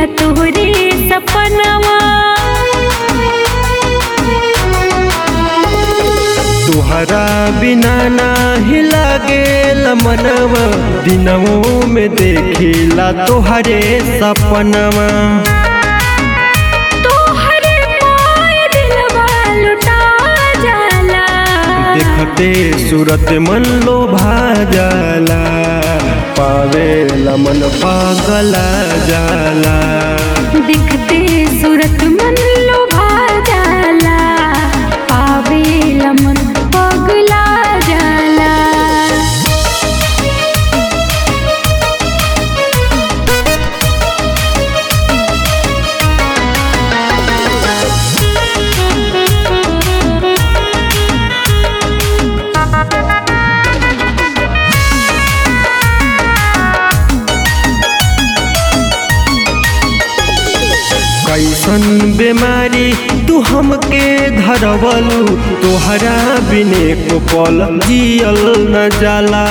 देखिला तोहरे सपनवा तुहरा बिना नाही लागेल मनवा दिनवों में देखिला तोहरे सपनवा तोहरे पाय दिलवा लुटा जाला देखते सूरत मन लोभा जाला पावे मन पागला जाला दिखते सूरत मन लोभा जाला पावेला मन पगला जाला कैसन बीमारी तू हमके धरवलू तोहरा बिने को पल जियल न जाला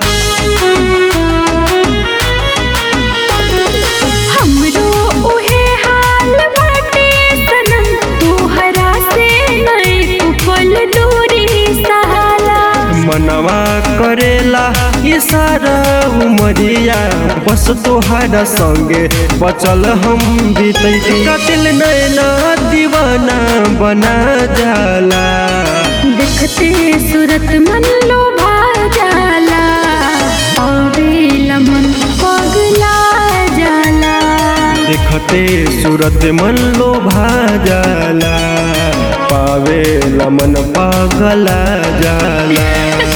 हमरो उहे हाल बाटे सनम तोहरा से नहीं कुपल दूरी सहाला मनवा करेला ये सारा उमरिया बस तोहरा संगे बचल हम बीतैती कतिल नैना दीवाना बना जाला देखते सूरत मन लोभा जाला पावेला मन पगला जाला देखते सूरत मन लोभा जाला पावे मन पागला जाला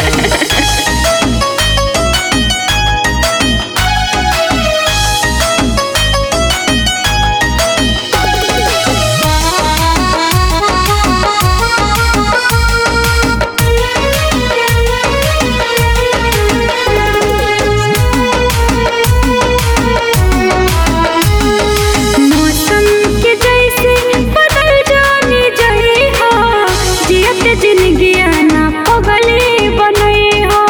मौसम के जैसे बदल जाने जाए हो जियत जिंदगी ना पगले बने हो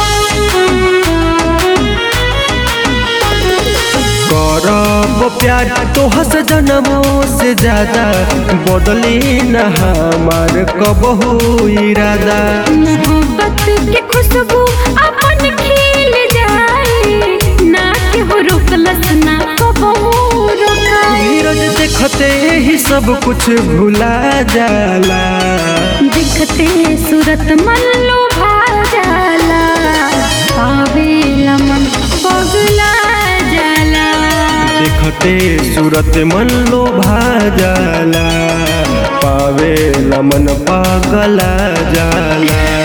करब प्यार तोहस जनमों से ज्यादा बदली न हमार कबहू इरादा मोहब्बत के खुशबू अपन खिल जाए ना के हो रुकलस ना कबो रुका धीरज देखते ही सब कुछ भुला जाला दिखते सूरत मन लोभा जाला पावेला मन पगला जाला देखते सूरत मन लोभा जाला पावे मन पागला जाला